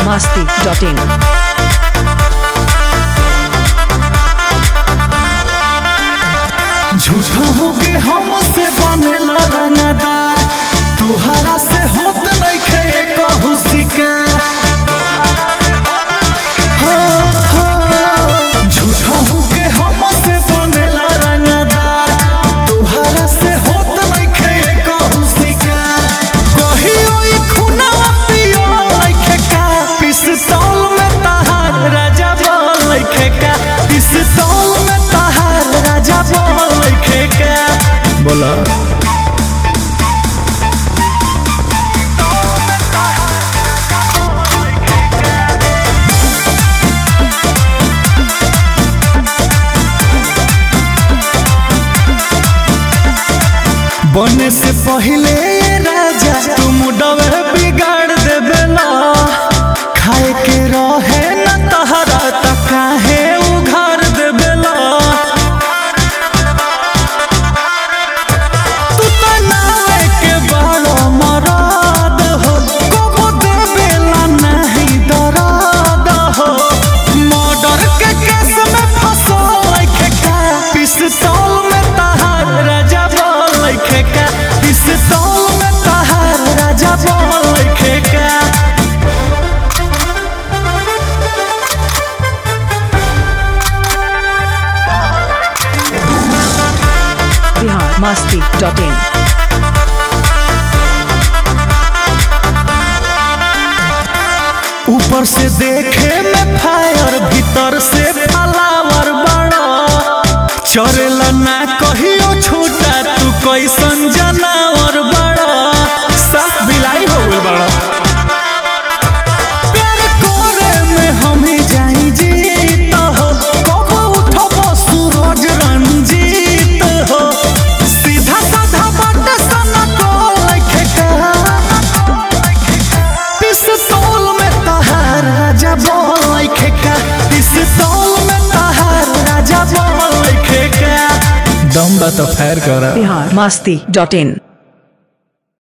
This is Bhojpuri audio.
masti.in. झूठा होके हमसे बनेला रंगदार तुहरा से होत नइखे कहू शिकार हो, हो। झूठा होके हमसे बनेला रंगदार तुहरा से होत नइखे कहू शिकार कहियो ई खुनावा पियो नइखे का पिस्तौल में तहार राजा बोल नइखे का पिस्तौल में तहार राजा बोल नइखे का बोला बने से पहले राजा तुम डवे बिगाड़ देवेला खाए के रहे न तहरा त काहे उघार देवेला तू त नावे के बड़ो मराद हो कबो देवेला नहीं दराद हो मर्डर के केस में फंसल का पिस्तौल में तहार राजा बोल का पिस्तौल में तहार राजा बोल का Bihar masti.in. ऊपर से देखे में फायर भीतर से फलावर बड़ा चरेला ना कहियो छोटा तू कैसन जनावर बड़ा साफ बिलाई हो गए बड़ा प्यार करे में हमें जाई जीत हो कबो उठबो सूरज रंजीत हो सीधा साधा बात सना को लिखे का पिस्तौल में तहार राजा बोल खेका पिस्तौल में तहार राजा बोल खेका दम बा तो फैर करा Bihar masti.in.